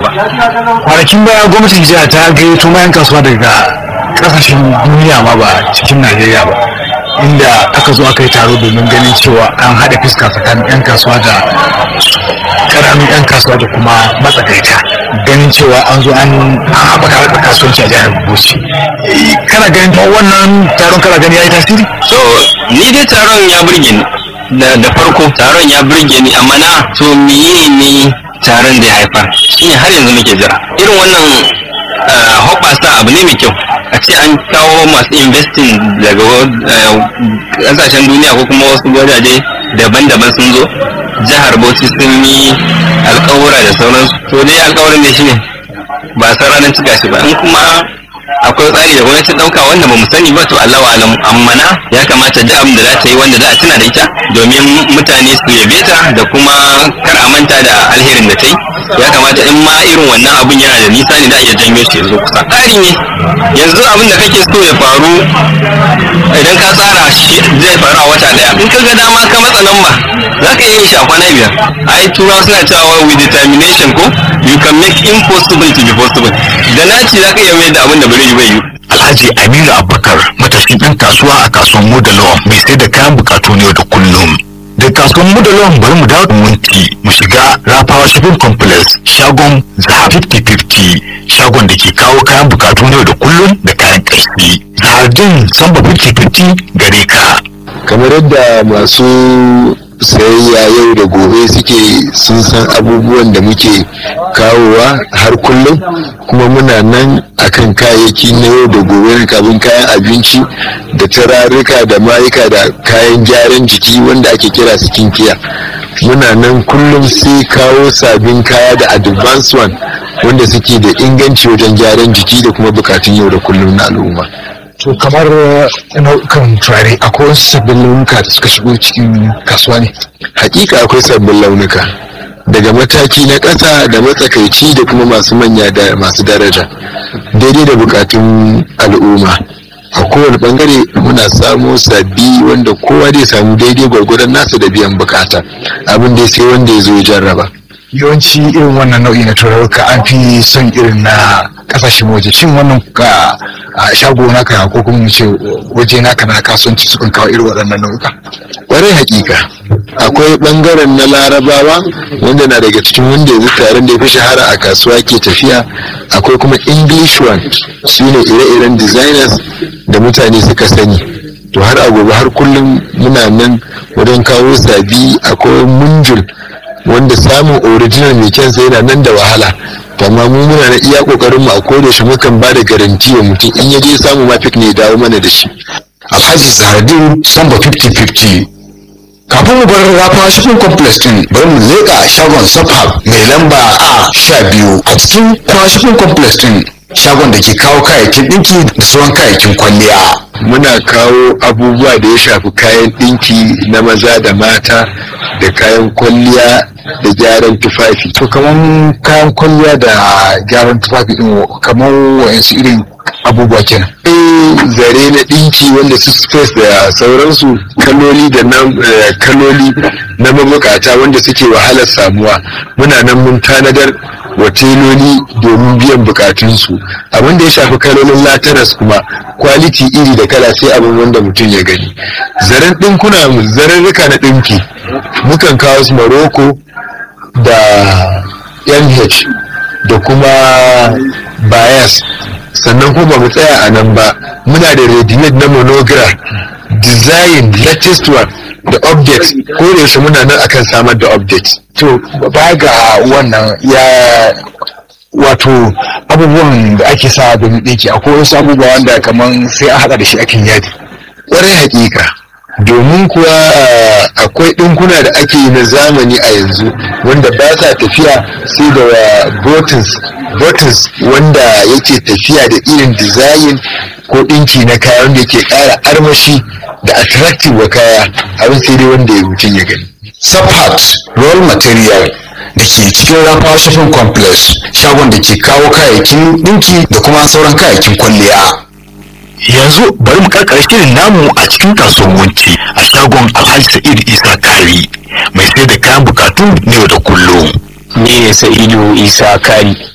kwanakin baya gwamnatin jiha ta gayyato mayan kasuwa daga kasashen duniya ma ba cikin najeriya ba inda aka zo aka yi taro domin ganin cewa an haɗa fuska tsakanin 'yan kasuwa da ƙananan 'yan kasuwa da kuma matsakaita ganin cewa an zo an haɓaka harkar kasuwanci a jihar bauchi kana ganin ta wannan taron kana gani ya yi tasiri so ni dai taron ya burge ni da da farko taron ya burge ni amma na to miye ne taron da ya haifar shine har yanzu muke jira irin wannan ah, hoɓɓasa abu ne mai kyau a ce an kawo masu investing daga wa- ah, ƙasashen duniya ko kuma wasu wajaje daban-daban sun zo jihar bauchi sun yi alƙawura da sauransu to dai alƙawarin ne shine ba san ranar cika shi ba in kuma akwai tsari da gwamnati ɗauka wanda ba mu sani ba to Allah wa alam amma na ya kamata da abin da za ta yi wanda za a tuna da ita domin mutane su yabe ta da kuma kar a manta da alherin da ta yi ya kamata in ma irin wannan abun yana da nisa ne da iya janyo shi yanzu kusa tsari ne yanzu abin da kake so ya faru idan ka tsara shi zai faru a wata daya in ka ga dama ka matsa lamba za ka iya yin shi a kwana biyar ai turawa suna cewa with determination ko you can make impossible to be possible da naci za ka iya mai da abin da bari bai yi Alhaji Aminu Abubakar matashin ɗan kasuwa a kasuwar Modalawan mai sai da kayan bukatu ne da kullum. Da kasuwar Modalawan bari mu dawo da munti mu shiga Rafawa Shopping Complex shagon Zahar 50-50 shagon da ke kawo kayan bukatu ne da kullum da kayan ƙarfi. Zahardin Samba 50-50 gare ka. kamar yadda masu sayayya yau da gobe suke sun san abubuwan da muke kawowa har kullum kuma muna nan akan kayayyaki na yau da gobe na kabin kayan abinci da turarruka da mayuka da kayan gyaran jiki wanda ake kira skincare muna nan kullum sai kawo sabbin kaya da advance one wanda suke da inganci wajen gyaran jiki da kuma bukatun yau da kullum na al'umma To kamar nau'ukan turare akwai wasu sabbin launuka da suka shigo cikin kasuwa ne. hakika akwai sabbin launuka daga mataki na ƙasa da matsakaici da kuma masu manya da masu daraja daidai da bukatun al'umma a kowane bangare muna samo sabbi wanda kowa zai samu daidai gwargwadon nasa da biyan bukata abin da sai wanda ya zo ya jarraba yawanci irin wannan nau'i na turaruka an fi son irin na kasashen waje shin wannan ka a shago naka ko kuma mu ce waje naka na kasuwanci sukan kawo irin waɗannan nau'uka kwarai hakika akwai bangaren na larabawa wanda na daga cikin wanda yanzu taron da ya fi shahara a kasuwa ke tafiya akwai kuma english one su ne ire-iren designers da mutane suka sani to har a gobe har kullum muna nan wajen kawo sabi akwai munjul wanda samun original mai kyan sai yana nan da wahala to amma mu muna na iya kokarin mu a koda shi mukan ba da garanti wa mutum in ya je samu mafik ne ya dawo mana da shi alhaji zahardin samba 50-50 kafin mu bar rafa shopping complex din bari mu leƙa shagon safab mai lamba a sha biyu a cikin kuma shopping complex din shagon da ke kawo kayayyakin ɗinki da sauran kayayyakin kwalliya muna kawo abubuwa da ya shafi kayan ɗinki na maza da mata da kayan kwalliya da gyaran tufafi to kaman kayan kwalliya da gyaran tufafi din kamar wa'yansu irin abubuwa kenan Eh, zare na ɗinki wanda su space da sauransu kaloli da na eh, kaloli na mabukata wanda suke wahalar samuwa muna nan mun tanadar wa teloli domin biyan bukatunsu abin da ya shafi kalolin lataras kuma kwaliti iri da kala sai abin wanda mutum ya gani zaren ɗinkuna mu zararruka na ɗinki mukan kawo su maroko da nh da kuma bias sannan kuma ba mu tsaya a nan ba muna da ready-made na monogra design latest one da update ko da yaushe muna nan akan samar da update to baya ga wannan ya wato abubuwan da ake sa domin ɗinki akwai wasu abubuwa wanda kamar sai an haɗa da shi akin yadi kwarai hakika domin kuwa ah, akwai ɗinkuna da ake yi na zamani a yanzu wanda ba sa tafiya sai da wa buttons buttons wanda yake tafiya da irin design ko ɗinki na kaya wanda yake ƙara armashi da attractive wa kaya abin sai dai wanda ya mutum ya gani Subhat Roll Material da ke cikin Rafa Shopping Complex shagon da ke kawo kayayyakin ɗinki da kuma sauran kayayyakin kwalliya. Yanzu bari mu karkare shirin namu a cikin kasuwar Wunti a shagon Alhaji Sa'id Isa Kari mai sai da kayan bukatu ne da kullum. ni ne sa'idu isa kari